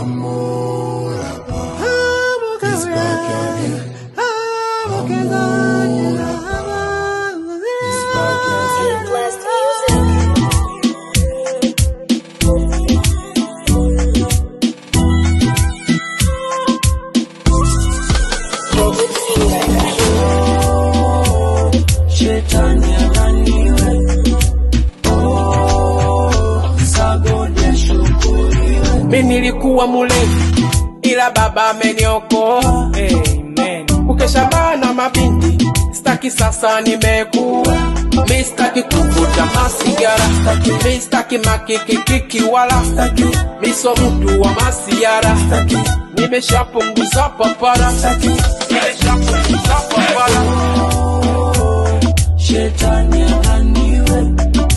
Amor, He's back again. Amor, He's back again. Blessed music. David Finger. Shetani alaniwe, oh, sagodi ashukuriwe. mi nilikuwa mulevi ila baba ameniokoa Amen. kukesha bana mabinti staki sasa nimekuwa mi staki kuvuta masigara mi staki makikikiki wala mi so mtu wa masiara nimeshapunguza papara nimeshapunguza papara Shetani alaniwe,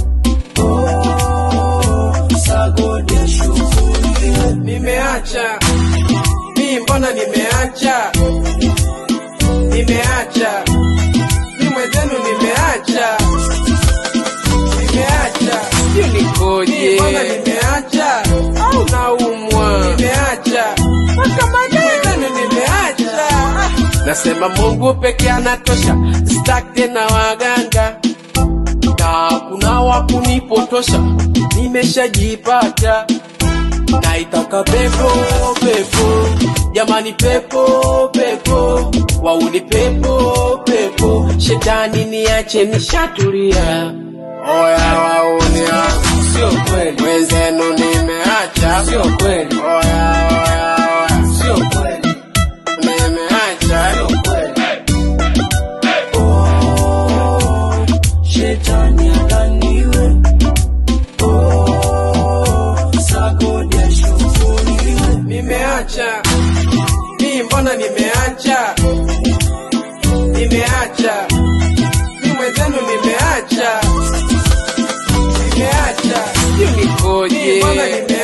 oh, sagodi ashukuriwe. nimeacha mi mbona nimeacha nimeacha mi mwenzenu nimeacha nimeacha sio nikoje mbona nimeacha au naumwa nimeacha mwenzenu nimeacha nasema mungu peke anatosha sitaki tena waganga na kuna wakunipotosha nimeshajipata naitaka pepo pepo jamani pepo pepo wauni pepo pepo shetani niache nishatulia oya waunia sio kweli wenzenu nimeacha sio kweli oya oya oya sio kweli nimeacha sio kweli Shetani alaniwe, oh, sagodi ashukuriwe. nimeacha mi mbona nimeacha nimeacha mi mwenzenu nimeacha nimeacha sijui nikoje mbona nimeacha